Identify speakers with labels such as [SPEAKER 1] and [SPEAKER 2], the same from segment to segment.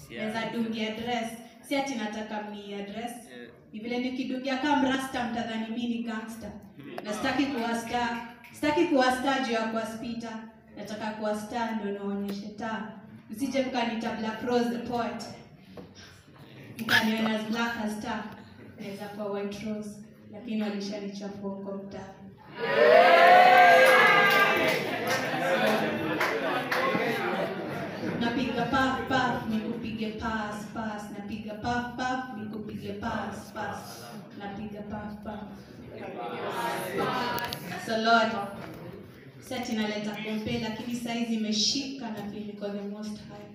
[SPEAKER 1] yeah.
[SPEAKER 2] naweza dungia dress si ati nataka mni address
[SPEAKER 1] Eh,
[SPEAKER 2] ni vile nikidungia kama mrasta mtadhani mi ni gangster na sitaki kuwa star sitaki kuwa star juu ya kuwa spita nataka kuwa star ndo naonyeshe taa msije mkanita black rose the poet mkaniona as black as star naweza kuwa white rose lakini walishanichafua huko mtaa napiga paf paf nikupige pas pas napiga paf paf nikupige pas pas napiga paf paf so lord sati naleta kompe lakini saizi imeshika na feel niko the most high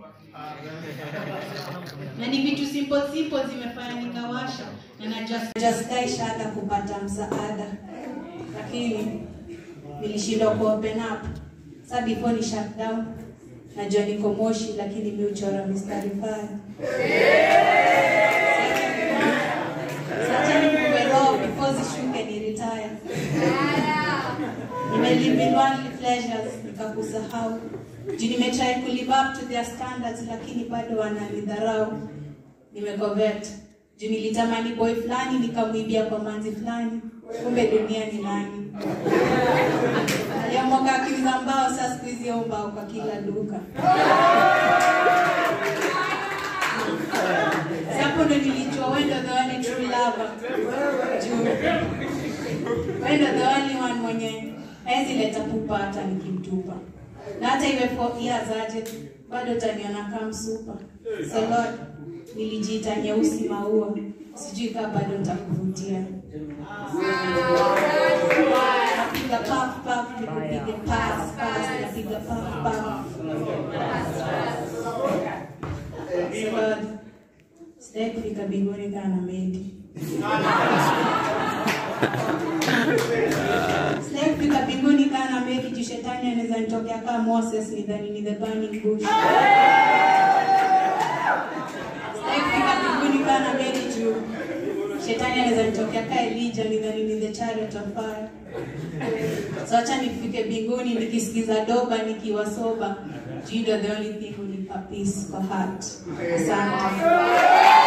[SPEAKER 2] na ni vitu simple simple zimefanya nikawasha na najua sijastaishada kupata msaada lakini nilishindwa ku open up sa before ni shut down najua niko moshi lakini mi uchora mistari faya sachani kumbe roho before zishuke ni retire nimelive in worldly pleasures nikakusahau juu nimetry kulive up to their standards lakini bado wananidharau nimecovet juu nilitamani boy fulani nikamwibia kwa manzi fulani kumbe dunia ni nani aliamoka akiuza mbao saa siku hizi au mbao kwa kila duka sapo ndo nilijua wendo the only true lover juu wendo the only one mwenye hawezi leta pupa hata nikimtupa na hata iwe four years aje bado taniona kama msupa so lord nilijiita nyeusi maua sijui kaa bado nitakuvutia napiga paf paf nikupige pas pas napiga paf paf so lord sitaki kufika mbinguni kaa na meli Sitaki kufika mbinguni kaa na meli juu shetani anaweza nitokea kama Moses nidhani ni the burning bush. Sitaki kufika mbinguni kaa na meli juu shetani anaweza nitokea kaa Elijah nidhani ni the chariot of fire. So acha nifike mbinguni nikisikiza doba nikiwa soba. Juu ndo the only thing unipa peace kwa heart. Asante.